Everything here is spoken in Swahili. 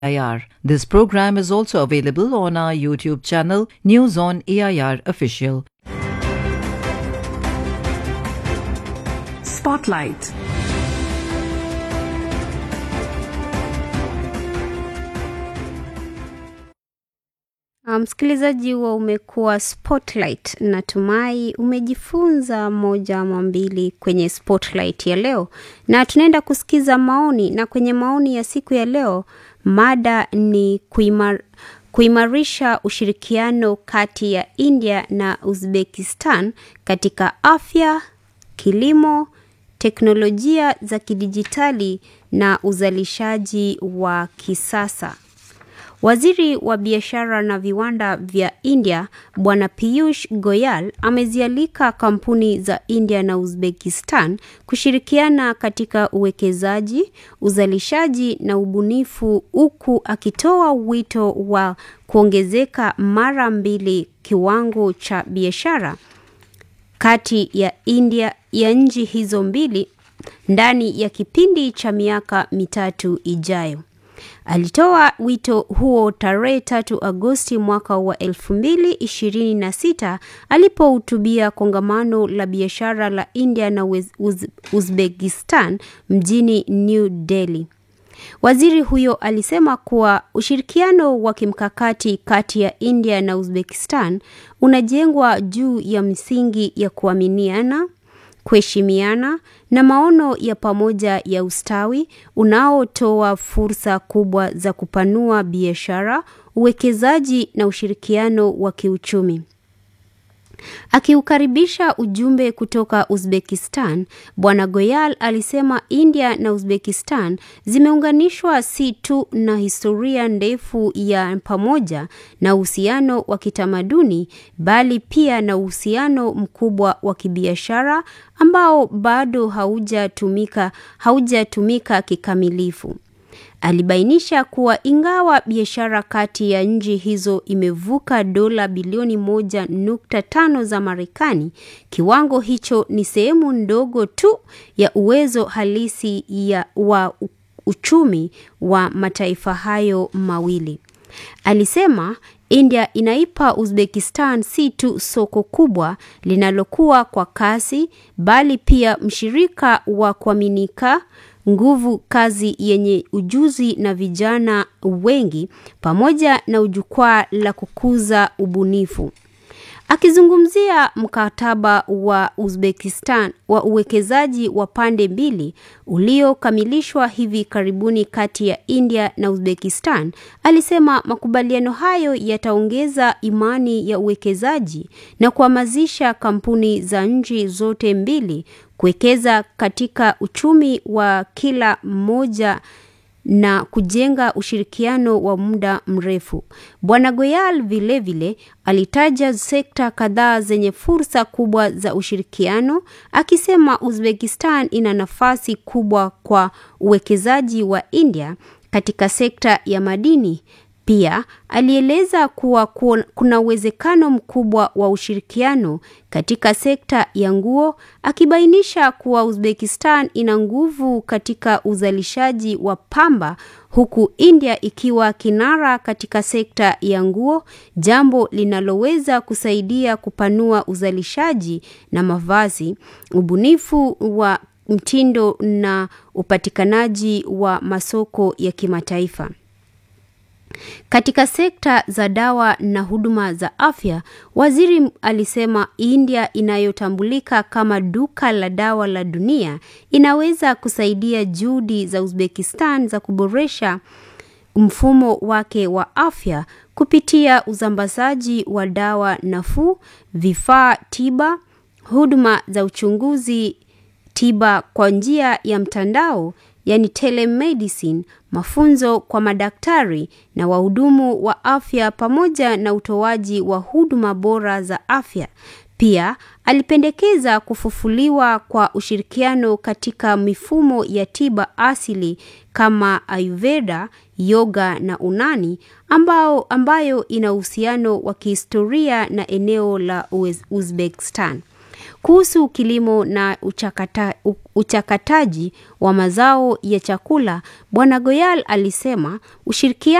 AIR. This program is also available on our YouTube channel, News on AIR Official. Spotlight. Msikilizaji wa umekuwa Spotlight, natumai umejifunza moja ama mbili kwenye Spotlight ya leo, na tunaenda kusikiza maoni. Na kwenye maoni ya siku ya leo, mada ni kuimar, kuimarisha ushirikiano kati ya India na Uzbekistan katika afya, kilimo, teknolojia za kidijitali na uzalishaji wa kisasa. Waziri wa biashara na viwanda vya India Bwana Piyush Goyal amezialika kampuni za India na Uzbekistan kushirikiana katika uwekezaji, uzalishaji na ubunifu huku akitoa wito wa kuongezeka mara mbili kiwango cha biashara kati ya India ya nchi hizo mbili ndani ya kipindi cha miaka mitatu ijayo. Alitoa wito huo tarehe tatu Agosti mwaka wa elfu mbili ishirini na sita alipohutubia kongamano la biashara la India na Uz Uzbekistan mjini New Delhi. Waziri huyo alisema kuwa ushirikiano wa kimkakati kati ya India na Uzbekistan unajengwa juu ya msingi ya kuaminiana kuheshimiana na maono ya pamoja ya ustawi unaotoa fursa kubwa za kupanua biashara, uwekezaji na ushirikiano wa kiuchumi. Akiukaribisha ujumbe kutoka Uzbekistan, Bwana Goyal alisema India na Uzbekistan zimeunganishwa si tu na historia ndefu ya pamoja na uhusiano wa kitamaduni, bali pia na uhusiano mkubwa wa kibiashara ambao bado haujatumika haujatumika kikamilifu. Alibainisha kuwa ingawa biashara kati ya nchi hizo imevuka dola bilioni moja nukta tano za Marekani, kiwango hicho ni sehemu ndogo tu ya uwezo halisi ya wa uchumi wa mataifa hayo mawili. Alisema India inaipa Uzbekistan si tu soko kubwa linalokuwa kwa kasi, bali pia mshirika wa kuaminika nguvu kazi yenye ujuzi na vijana wengi pamoja na jukwaa la kukuza ubunifu. Akizungumzia mkataba wa Uzbekistan wa uwekezaji wa pande mbili uliokamilishwa hivi karibuni kati ya India na Uzbekistan, alisema makubaliano hayo yataongeza imani ya uwekezaji na kuhamasisha kampuni za nchi zote mbili kuwekeza katika uchumi wa kila mmoja na kujenga ushirikiano wa muda mrefu. Bwana Goyal vilevile alitaja sekta kadhaa zenye fursa kubwa za ushirikiano, akisema Uzbekistan ina nafasi kubwa kwa uwekezaji wa India katika sekta ya madini. Pia alieleza kuwa kuna uwezekano mkubwa wa ushirikiano katika sekta ya nguo, akibainisha kuwa Uzbekistan ina nguvu katika uzalishaji wa pamba huku India ikiwa kinara katika sekta ya nguo, jambo linaloweza kusaidia kupanua uzalishaji na mavazi, ubunifu wa mtindo na upatikanaji wa masoko ya kimataifa. Katika sekta za dawa na huduma za afya, waziri alisema India inayotambulika kama duka la dawa la dunia inaweza kusaidia juhudi za Uzbekistan za kuboresha mfumo wake wa afya kupitia usambazaji wa dawa nafuu, vifaa tiba, huduma za uchunguzi tiba kwa njia ya mtandao yani telemedicine, mafunzo kwa madaktari na wahudumu wa afya pamoja na utoaji wa huduma bora za afya. Pia alipendekeza kufufuliwa kwa ushirikiano katika mifumo ya tiba asili kama Ayurveda, yoga na Unani ambao, ambayo ina uhusiano wa kihistoria na eneo la Uzbekistan. Kuhusu kilimo na uchakata, uchakataji wa mazao ya chakula, Bwana Goyal alisema ushirikiano